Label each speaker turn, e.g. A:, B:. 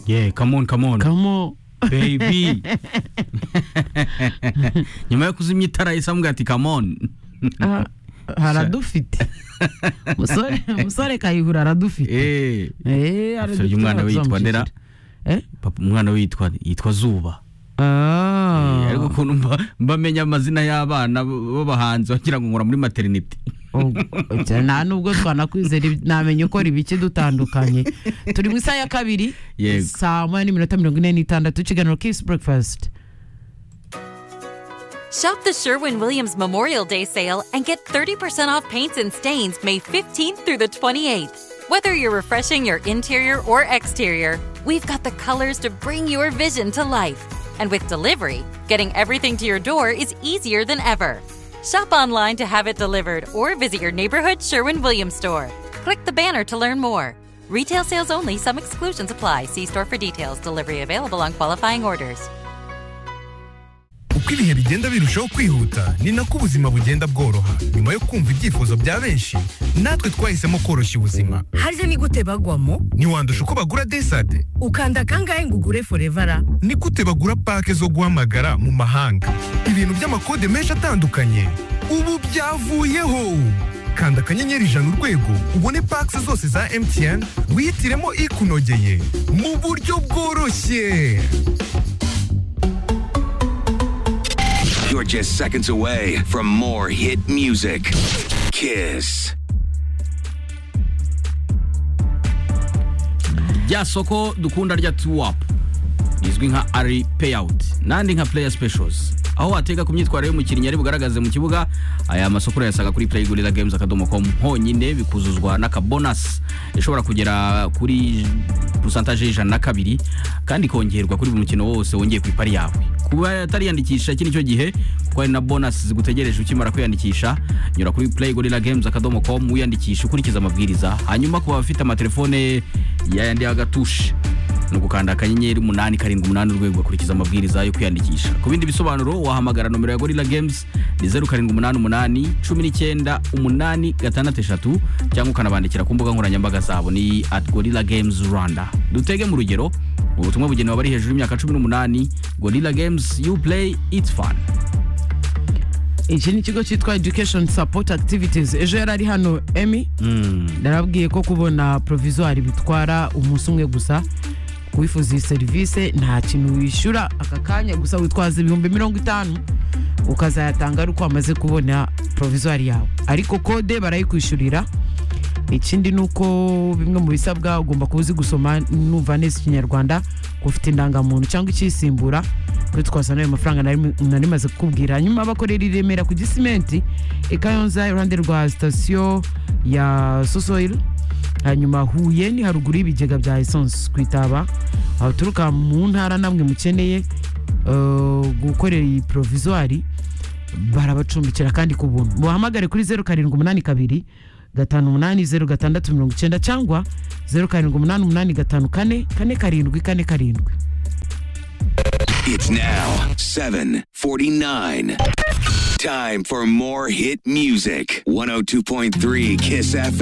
A: yeah come on come on
B: kamo
A: baby nyuma yo kuzimya itara isa amuga ati come on
B: ah, haradufite musore musore kayihura haradufite
A: eh
B: eh
A: Sorry, umwana we yitwa ndera
B: eh
A: papa umwana we yitwa yitwa zuba
B: ah
A: Eh, ariko ukuntu mba- mba menya amazina y'abana b'abahanzi wagira ngo nkora muri maternity
B: Ubwo- cyane nta nubwo twanakwizera ibi- namenya uko ribike dutandukanye turi mu isaha ya kabiri
A: Yego.
B: saa moya n'iminota mirongo ine n'itandatu ikiganiro kisi breakfast
C: Shop the Sherwin Williams Memorial Day sale and get 30% off paints and stains May 15th through the 28th. Whether you're refreshing your interior or exterior, we've got the colors to bring your vision to life. And with delivery, getting everything to your door is easier than ever. Shop online to have it delivered or visit your neighborhood Sherwin Williams store. Click the banner to learn more. Retail sales only, some exclusions apply. See store for details. Delivery available on qualifying orders.
D: uko ibihe bigenda birushaho kwihuta ni nako ubuzima bugenda bworoha nyuma yo kumva ibyifuzo bya benshi natwe twahisemo koroshya ubuzima
E: harya ni gute bagwamo
D: ntiwandusha uko bagura desade
E: ukanda kangahe ngo ugure forevara
D: ni gute bagura pake zo guhamagara mu mahanga ibintu by'amakode menshi atandukanye ubu byavuyeho kanda akanyenyeri ijana urwego ubone pake zose za mtn wihitiremo ikunogeye mu buryo bworoshye
F: You're just seconds away from more hit music. Kiss.
A: rya soko dukunda rya tuwapu rizwi nka ari peyawuti n'andi nka pureya sipeshozi aho watega ku myitwarire y'umukinnyi ari bugaragaze mu kibuga aya masoko urayasanga kuri purayigurira gemuzi akadomo komu honyine bikuzuzwa n'akabonasi ishobora kugera kuri pusantaje y'ijana na kabiri kandi ikongerwa kuri buri mukino wose wongeye ku ipari yawe kuba atariyandikisha iki nicyo gihe kuko hari na bonasi zigutegereje ukimara kwiyandikisha nyura kuri purayigurira gemuzi akadomo komu wiyandikisha ukurikiza amabwiriza hanyuma ku bafite amatelefone yayandi y'agatushe ni ugukanda akanyenyeri umunani karindwi umunani urwego ugakurikiza amabwiriza yo kwiyandikisha ku bindi bisobanuro wahamagara nomero ya gorilla games ni zeru karindwi umunani umunani cumi n'icyenda umunani gatandatu eshatu cyangwa ukanabandikira ku mbuga nkoranyambaga zabo ni at gorilla games rwanda dutege mu rugero ubutumwa bugenewe abari hejuru y'imyaka cumi n'umunani gorilla games you play it's fun
B: iki ni ikigo cyitwa education support activities ejo yari ari hano emi narabwiye ko kubona provisoire bitwara umunsi umwe gusa wifuza iyi serivisi nta kintu wishyura aka kanya gusa witwaza ibihumbi mirongo itanu ukazayatanga ari uko wamaze kubona provisoire yawe ariko kode barayikwishyurira ikindi ni uko bimwe mu bisabwa ugomba kuba uzi gusoma numva neza ikinyarwanda ufite indangamuntu cyangwa ikisimbura kuri twasa n'ayo mafaranga nari nari maze kukubwira hanyuma bakorera i remera ku gisimenti i kayonza iruhande rwa sitasiyo ya sosoil hanyuma huye ni haruguru y'ibigega bya esanse ku itaba abaturuka mu ntara namwe mukeneye eh, gukorera iyi provisoire barabacumbikira kandi ku buntu muhamagare kuri zeru karindwi umunani kabiri gatanu umunani zeru gatandatu mirongo icyenda cyangwa zeru karindwi umunani umunani gatanu kane kane karindwi kane karindwi
F: It's now 749. Time for more hit music. 102.3 Kiss FM.